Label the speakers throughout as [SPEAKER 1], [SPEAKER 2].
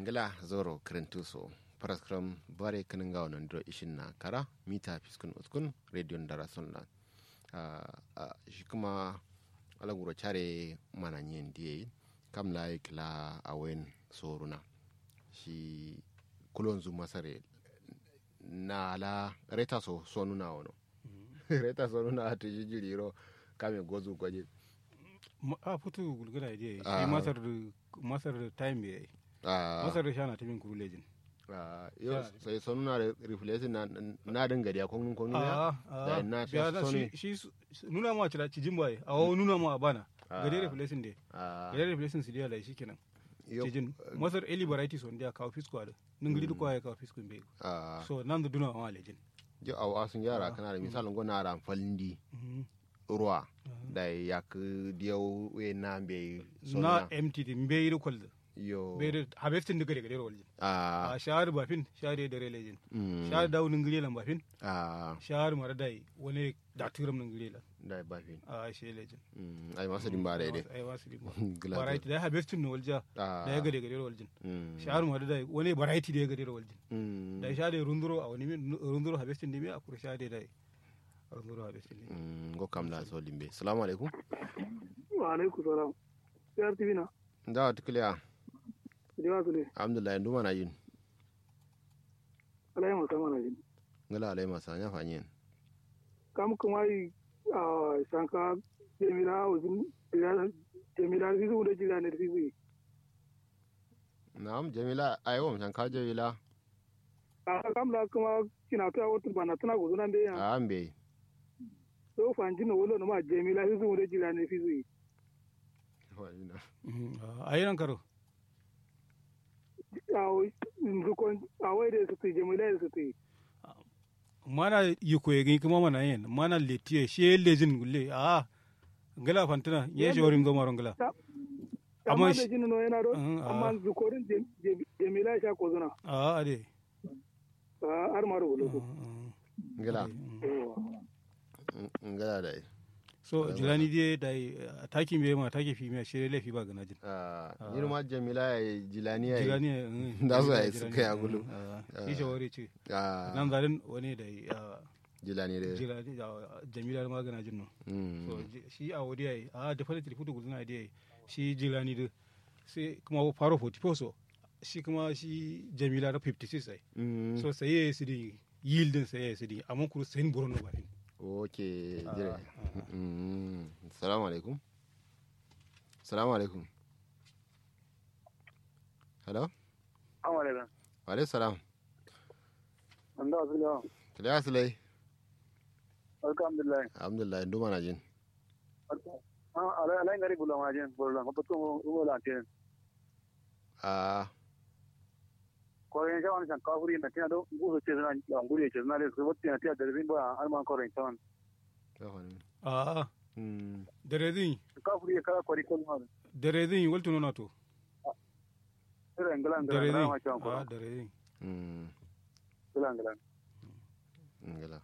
[SPEAKER 1] ngila zoro krentuso paraskram bare kaninga wonon dro ishin na kara mita fiskun uskun radio ndara sonla shi kuma alaguro chare mana nyen diye kam la kila awen soruna shi kulonzu masare na la reta so sonuna wono reta sonuna ati jijiriro kame gozu gwaje
[SPEAKER 2] a futu gulgula je shi masar masar time yayi masar da shana tamin kuru lejin
[SPEAKER 1] yo sai sonu na reflex na na dinga da kun kun
[SPEAKER 2] a
[SPEAKER 1] da na
[SPEAKER 2] a
[SPEAKER 1] sonu
[SPEAKER 2] shi shi nuna ma cira cijin bai a wo nuna ma bana gade reflexing de gade reflexing su dia lai shikenan cijin masar eli variety son dia kawo fisko da ningiri duk ya kawo fisko be so nan da duna ma lejin
[SPEAKER 1] jo aw asun yara kana da misalin gona ran falindi ruwa da ya ku diyau we na be
[SPEAKER 2] na empty din be yi kwal
[SPEAKER 1] yo
[SPEAKER 2] be da harvesting daga daga waljin
[SPEAKER 1] a
[SPEAKER 2] a shahar bafin shahar da relejin
[SPEAKER 1] mm,
[SPEAKER 2] shahar da wunin gire lan bafin
[SPEAKER 1] a
[SPEAKER 2] shahar mara dai wani da turam nan gire lan
[SPEAKER 1] da ba fin
[SPEAKER 2] a shi lejin
[SPEAKER 1] Mm, ai masa din ba da dai
[SPEAKER 2] ai wasu limba
[SPEAKER 1] Glad.
[SPEAKER 2] variety da harvesting no walja
[SPEAKER 1] Ah.
[SPEAKER 2] da ya gade gade waljin
[SPEAKER 1] Mm,
[SPEAKER 2] shahar mara dai wani variety da ya gade waljin
[SPEAKER 1] mm,
[SPEAKER 2] da shahar da runduro a wani min runduro harvesting ne me a kura shahar da dai runduro harvesting ne
[SPEAKER 1] mm, go kam la so limbe assalamu alaikum
[SPEAKER 3] wa alaikum salam yar tv na
[SPEAKER 1] da tukliya
[SPEAKER 3] da su ne
[SPEAKER 1] alhamdulillah nduma na yin
[SPEAKER 3] alai masa mana jin
[SPEAKER 1] ngala alai masa nya fanyen
[SPEAKER 3] kam kuma yi a shanka jemila uzun jemila fizu da jila ne fizu
[SPEAKER 1] na'am jamila ayo mun ka jamila
[SPEAKER 3] a kam la kuma kina ta wata bana tana guzuna be ya
[SPEAKER 1] a ambe
[SPEAKER 3] so fanji no wolo no ma jemila fizu da jila ne fizu
[SPEAKER 2] a yi nan karo
[SPEAKER 3] a nzukon a wai da su ti jemila da su ti
[SPEAKER 2] mana yi ko yegi kuma mana yin mana letiye shi lejin gulle a ngala fantina ye shi warin goma ngala Amma
[SPEAKER 3] amma
[SPEAKER 2] shi-
[SPEAKER 3] da jin no yana do
[SPEAKER 2] Mhm, a-
[SPEAKER 3] amma zukorin jemila sha ko zuna
[SPEAKER 2] a ade
[SPEAKER 3] har ma rubulo
[SPEAKER 1] ngala ngala da
[SPEAKER 2] so jilani die dai taki me ma taki fi me shi lefi ba gana jin
[SPEAKER 1] ah ni ma jamila ya jilani ya
[SPEAKER 2] jilani
[SPEAKER 1] Da su ai suka ya gulu.
[SPEAKER 2] shi shi wari ce
[SPEAKER 1] ah
[SPEAKER 2] nan zarin wani da
[SPEAKER 1] jilani da
[SPEAKER 2] jilani jamila ma gana jin no
[SPEAKER 1] mm
[SPEAKER 2] so ji- shi a wadi yayi a da fara tilfutu guduna da yayi shi jilani da sai kuma faro 44 so shi kuma shi jamila da 56 ai
[SPEAKER 1] mm
[SPEAKER 2] so sai yayi su di yieldin sai yayi su di amma kuru sai buron no bafin
[SPEAKER 1] okay jire mm assalamu alaikum assalamu alaikum hello
[SPEAKER 3] amma da
[SPEAKER 1] wa alaikum salam
[SPEAKER 3] an da su da
[SPEAKER 1] kiliya sulai
[SPEAKER 3] alhamdulillah
[SPEAKER 1] alhamdulillah nduma na jin
[SPEAKER 3] ala ala ngari bula majin bula ko to mo la te
[SPEAKER 1] ah
[SPEAKER 3] ko yen jawan san ka furi na tiado ngu so te na nguri te na le so wotti na tiado de bimba al man ko ren tan
[SPEAKER 2] a
[SPEAKER 1] mm
[SPEAKER 2] dare zin
[SPEAKER 3] ka furi ka ko ri ko ma
[SPEAKER 2] dare zin waltu no to
[SPEAKER 3] ira ngala
[SPEAKER 2] dare
[SPEAKER 3] ngala
[SPEAKER 2] zin
[SPEAKER 3] ma chan ko
[SPEAKER 2] a dare zin
[SPEAKER 1] mm
[SPEAKER 3] ngala ngala
[SPEAKER 1] ngala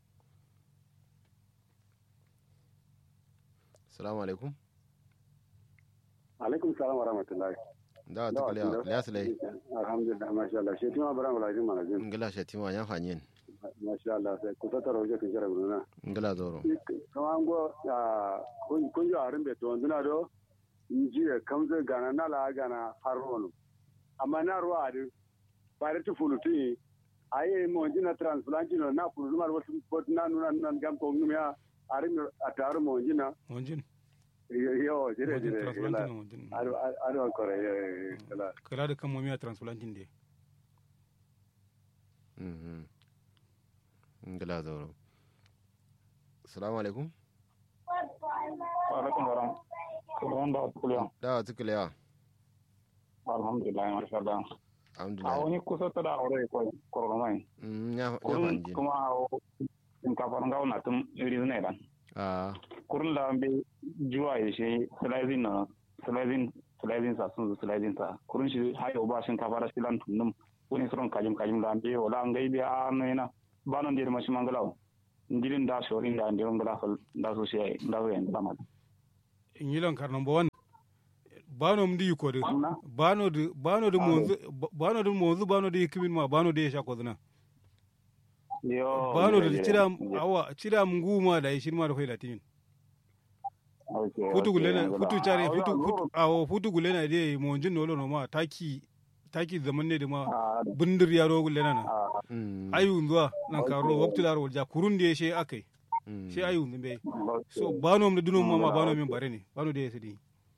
[SPEAKER 1] assalamu alaikum
[SPEAKER 4] alaikum salam wa rahmatullahi
[SPEAKER 1] da ta kiliya kiliya sulai
[SPEAKER 4] alhamdulillah masha Allah shi tuma bara mala jin mana jin
[SPEAKER 1] ngala shatima nya fanyen
[SPEAKER 4] masha Allah sai ku tattara waje kun jira guruna
[SPEAKER 1] ngala zoro
[SPEAKER 4] kama an go kun kun jo arin be to nduna do nji e kamze gana na la gana harono amma na ruwa adi bare tu fuluti aye mo jina transplant no na fulu mar wasu bot na nuna nan gam ko ngumya arin ataru mo jina
[SPEAKER 2] wanjin
[SPEAKER 4] yo jire
[SPEAKER 2] wanjin
[SPEAKER 4] jire
[SPEAKER 2] transplanting wanjin
[SPEAKER 4] ado ado kore yo kala
[SPEAKER 2] kala da kan momiya transplanting de
[SPEAKER 1] mhm ngala zoro assalamu alaikum
[SPEAKER 5] alaikum salam kuliyan da kuliyan
[SPEAKER 1] da ta kiliya
[SPEAKER 5] alhamdulillah masha Allah a
[SPEAKER 1] alhamdulillah
[SPEAKER 5] wani kusa ta da aure ko koromai
[SPEAKER 1] mm nya nya
[SPEAKER 5] kurun
[SPEAKER 1] fanyen
[SPEAKER 5] kuma in ka faran gawo na tun iri ne dan
[SPEAKER 1] ah
[SPEAKER 5] kurun da be juwa ya shi slicing na slicing slicing sa sun slicing sa kurun shi hayo ba shin ka fara silan tunum wani suron kajim kajim da be wala ngai be a no ina banon dir mashi mangalaw ndirin da shorin da ndirin da fal da so shi da so yan da ma
[SPEAKER 2] in yi lankar number one bano mdi yuko de bano de bano de monzu bano de monzu bano de kimin ma bano de sha kozna
[SPEAKER 5] yo
[SPEAKER 2] bano de cira awa cira nguma da shin ma da kai latin futu gulena futu chare futu futu awo futu gulena de monjin no no ma taki taki zaman ne da ma bindir yaro gulena na ayu zuwa nan karo waktu laro ja kurun de she akai she ayu zumbe so bano mu dunum ma bano min bare ne bano de sidi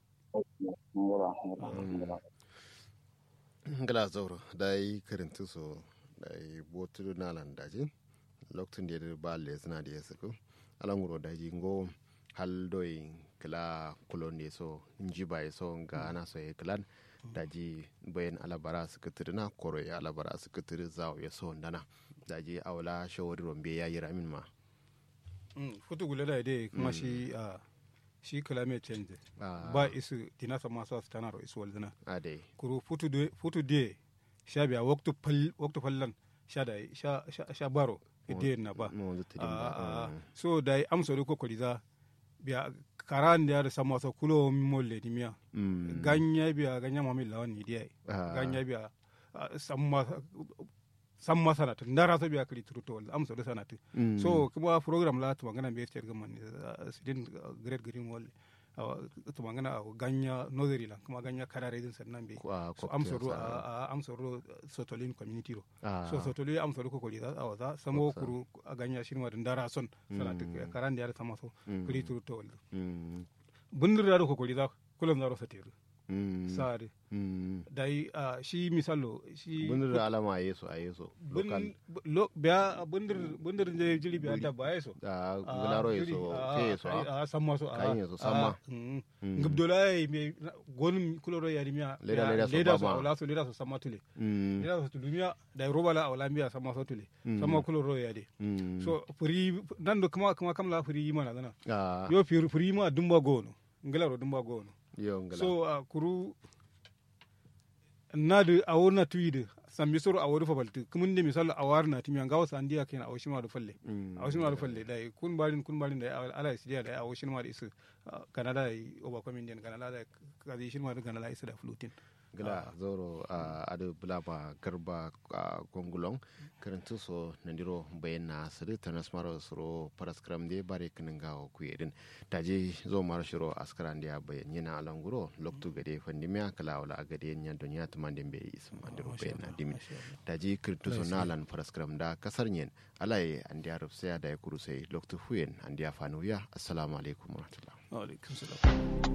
[SPEAKER 1] ngala zauro dai karintu so dai botu na landaji lokacin da ya ba le suna da ya sako alanguro daji ngo hal doi kila kulon ne so nji bai so ga ana so ya kilan daji bayan alabara suka tiri na koro ya alabara suka tiri zawo ya so ndana daji awla shawari rombe ya yi ramin ma
[SPEAKER 2] futu gule da dai kuma shi a shi climate change ba isu tina sama sa tana ro isu walzina
[SPEAKER 1] ade
[SPEAKER 2] kuru futu de futu de sha biya waktu pal waktu fallan sha da sha sha baro ide na ba so da amso ko koliza biya karan da sama so kulo molle di miya ganya biya ganya mami lawan ni dia ganya biya samma samma sanata ndara so biya kali turuto wala amso do sanata so kuma program la to magana be ter gamman sidin great green wall to magana ganya nozeri la kuma ganya karare din sannan be so amso ro amso ro sotolin community ro so sotolin amso ro ko koli da awaza samo kuru ganya shirma ndara son sanata karan da sama so kali turuto wala bundir da ko koli da kullum zaro sateru sare dai shi misalo shi
[SPEAKER 1] bundir alama yeso a yeso
[SPEAKER 2] lokal biya bundir bundir je jili biya da ba yeso
[SPEAKER 1] a gularo yeso ke yeso
[SPEAKER 2] a samma so
[SPEAKER 1] kan yeso samma
[SPEAKER 2] ngib dola me gonum kuloro ya rimia
[SPEAKER 1] leda leda so
[SPEAKER 2] leda so la so leda so samma tule leda so tulumia da roba la awla mbiya samma so tule samma kuloro ya de so furi nan do kuma kuma kamla furi mana dana yo furi ma dumba gono ngilaro dumba gono so uh, kuru nadu awor tuide sambi soro awor fa balti kumunde misal awar na timi ngawa sandiya kena awshima do falle awshima do falle dai kun balin kun balin dai ala sidiya dai awshima da isu kanada oba comedian kanada da kazi shirma da kanada isu da flutin
[SPEAKER 1] gila zoro a adu bulaba garba a gongulong karantu so nandiro bayan na siri tanas maro suro paraskram de bare kinin gawo kuyedin taje zo maro shiro askaran dia bayan yana alanguro loktu gade fandimiya kala wala agade nya dunya tumandin be isum andiro bayan na dimin taje kirtu so nalan paraskram da kasar nyen alai andiya rufsaya da ya kurusai loktu huyen andiya fanuya assalamu alaikum warahmatullahi
[SPEAKER 2] wa alaikum salam